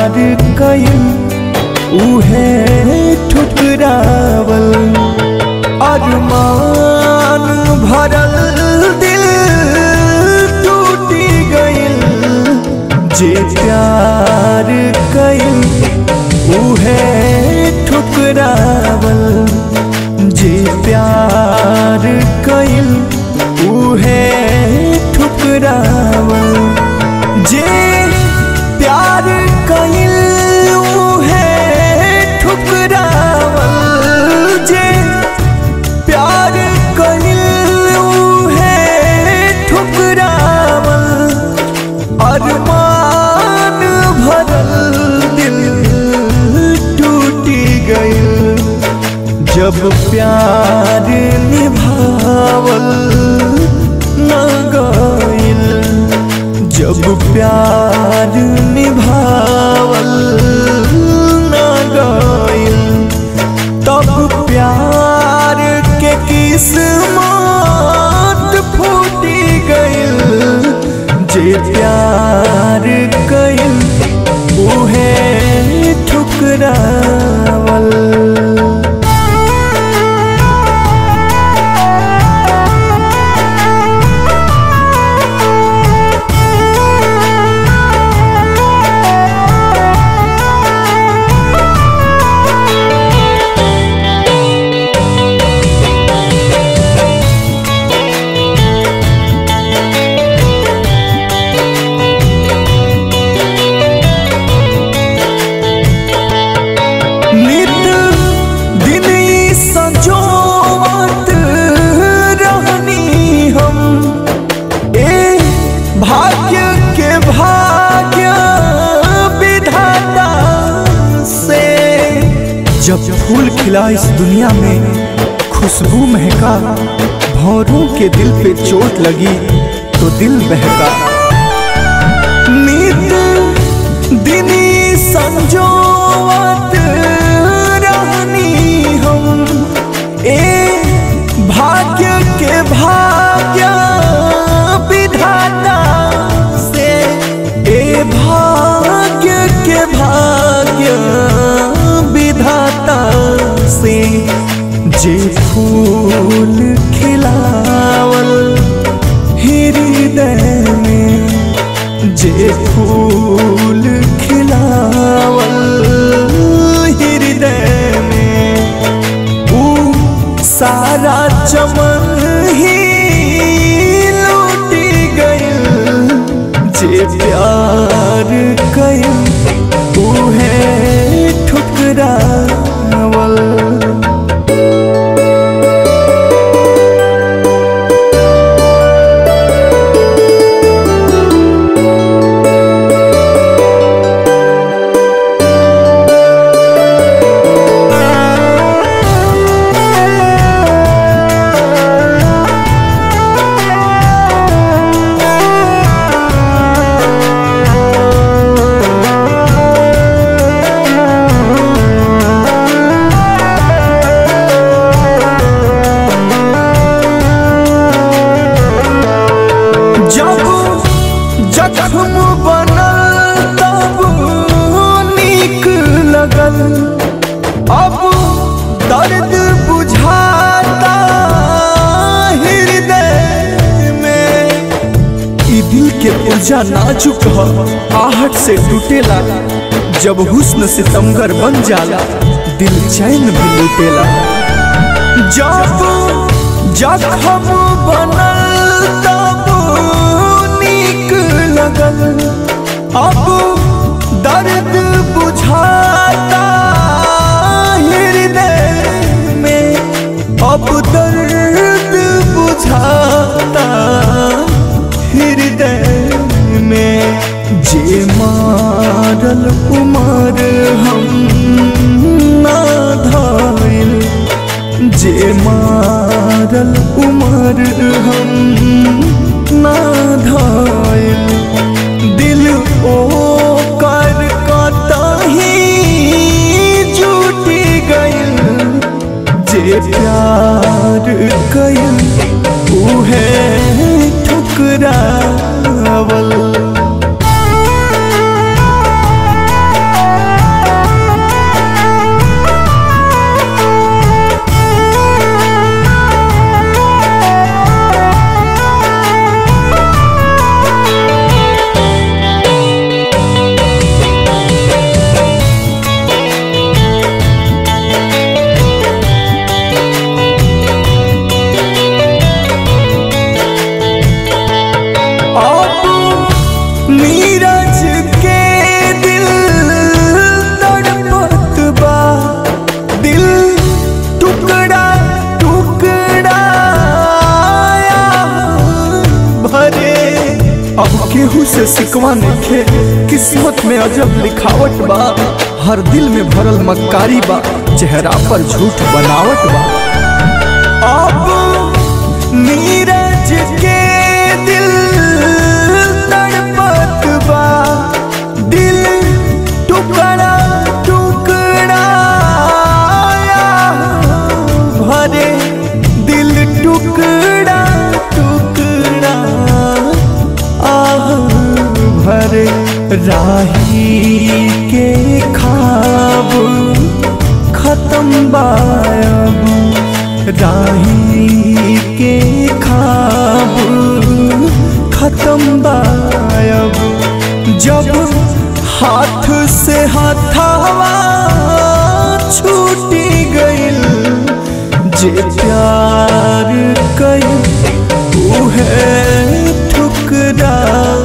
प्यार कइल उहे ठुकरावल अरमान भरल दिल टूटी गइल जे प्यार कइल उहे ठुकरावल जे प्यार कइल उहे ठुकरावल जे प्यार कइल उहे ठुकरावल जे प्यार कइल उहे ठुकरावल अरमान भरल दिल टूटी गइल जब प्यार निभावल न गइल जब प्यार निभावल न गइल तब प्यार के किस्मत फूटी गइल जे प्यार कइल उहे ठुकरावल नित दिन ई संजोवत रहनी हम ए भाग्य के भाग्य विधाता से जब फूल खिला इस दुनिया में खुशबू महका भौरों के दिल पे चोट लगी तो दिल बहका नित दिनी संजोवत रहनी हम ए भाग्य के भाग्य विधाता से ए भाग्य के भाग्य विधाता से जे फूल खिलावल हृदय में जे फूल खिलावल हृदय में ऊ सारा चमन ही लूटी गइल जे प्यार कइल उहे ठुकरावल जब जख्म बनल तब नीक लगल अब दर्द बुझाता हृदय में ई दिल के ऊर्जा नाजुक ह आहट से टूटेला जब हुस्न सितमगर बन जाला दिल चैन भी लूटेला जब जखम बनल तब नीक लगल अब दर्द बुझाता हृदय में अब दर्द बुझाता हृदय में जे मारल उमर हम ना धाइल जे मारल उमर हम ना धाइल दिल ओ कर कतही जुटी गइल जे प्यार कइल उहे ठुकरावल से सिकवा नइखे किस्मत में अजब लिखावट बा हर दिल में भरल मक्कारी बा चेहरा पर झूठ बनावट बा अब नीरज के दिल तड़पत बा दिल टुकड़ा टुकड़ा भरे दिल टुकड़ा टुकड़ा आह भरे राही के खाब खत्म बायब राही के खाब खत्म बायब जब हाथ से हाथावा छूटी गइल जे प्यार कइल उहे ठुकरा